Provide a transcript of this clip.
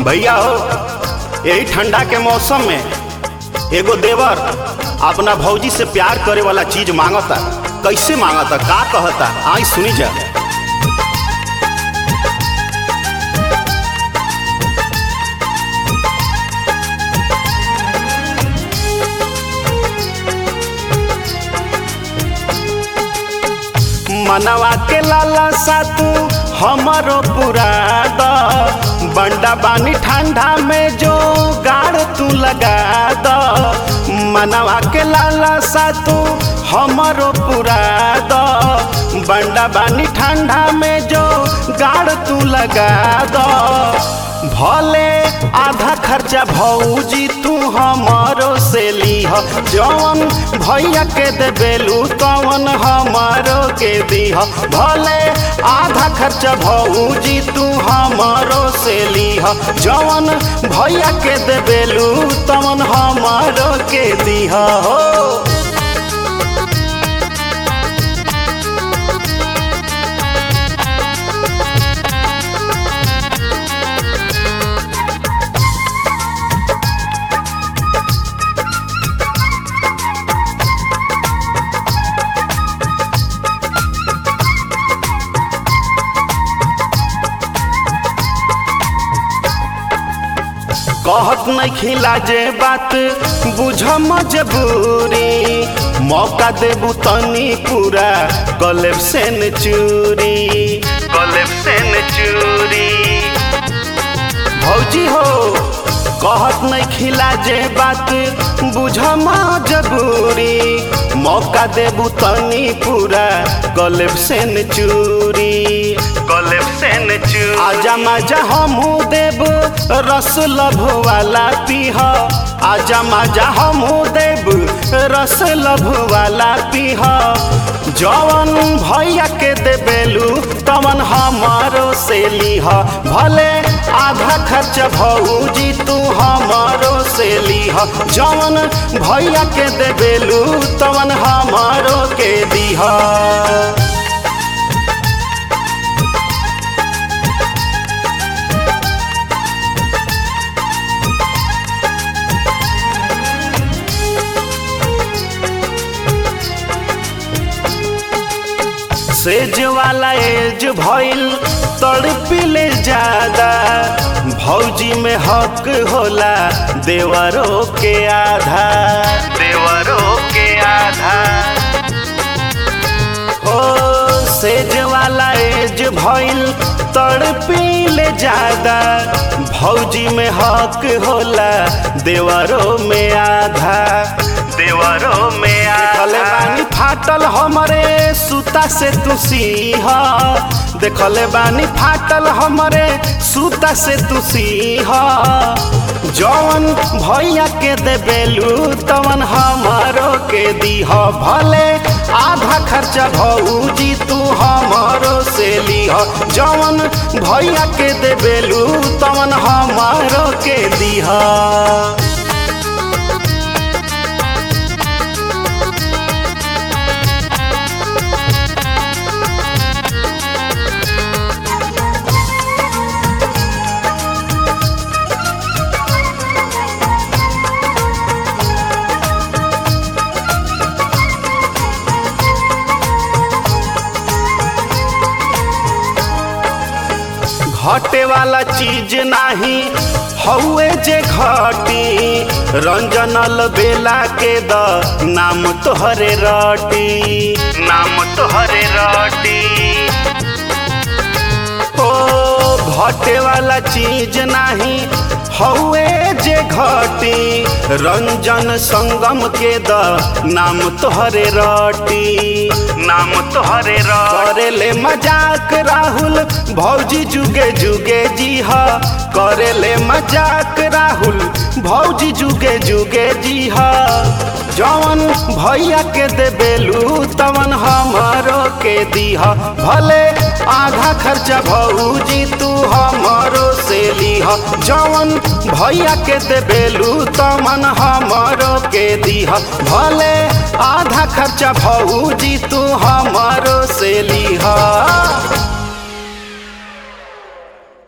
भैया हो यही ठंडा के मौसम में एगो देवर अपना भौजी से प्यार करे वाला चीज मांगता कैसे मांगता का कहता आई सुनी जा मनवा के लाला सा तू हमारो पूरा द बंडा बानी ठंडा में जो गाड़ तू लगा द मनवा के लाला सा तू हमारो पूरा द बंडा बानी ठंडा में जो गाड़ तू लगा द भले आधा खर्चा भौजी तू हमारो से लीह जौन भैया के देबेलू तवन हमारो के दीह भले आधा खर्चा भौजी तू हमारो से लीह जौन भैया के देबेलू तवन हमारो के दीह हो कहत नहीं खिला जे बात बुझ मजबूरी मौका देबू तनी पूरा गलेब से न चूरी गलेब से न चूरी भौजी हो कहत नहीं खिला जे बात बुझ मजबूरी मौका देबू तनी पूरा गलेब से न चूरी गलेब से न चूरी आजा मजा हमू देब रस लभ वाला पीह आजा मजा हमू देब रस लभ वाला पीह जवन भैया के देबेलू तवन हमारो से लीह भले आधा खर्च भौजी तू हमारो से लीह जवन भैया के देबेलू तवन हमारो के दीह सेज वाला एज भइल तड़पिले ज्यादा भौजी में हक होला देवरों के आधा देवरों के आधा ओ सेज वाला एज भइल तड़पिले ज्यादा भौजी में हक होला देवरों में आधा देवरों में देखले बानी फाटल हमरे सूता से तू सीह देखले बानी फाटल हमरे सूता से तू सीह जौन भैया के देबेलू तवन हमारो के दीह भले आधा खर्चा भौजी तू हमारो से लीह जौन भैया के देबेलू तवन हमारो के दीह घटे वाला चीज नाही हौए जे घटी रंजनल बेला के द नाम तोहरे रटी नाम तोहरे रटी ओ घटे वाला चीज नाही हौए जे घटी रंजन संगम के द नाम तोहरे रटी नाम तोहरे करे ले मजाक राहुल भौजी जुगे जुगे जी ह करे ले मजाक राहुल भौजी जुगे जुगे जी ह जवन भैया के देबेलू तवन हमारो के दीह भले आधा खर्चा भौजी तू हमारो से लीह जवन भैया के देबेलू तवन हमारो के दीह भले आधा खर्चा भौजी तू हमारो से लीह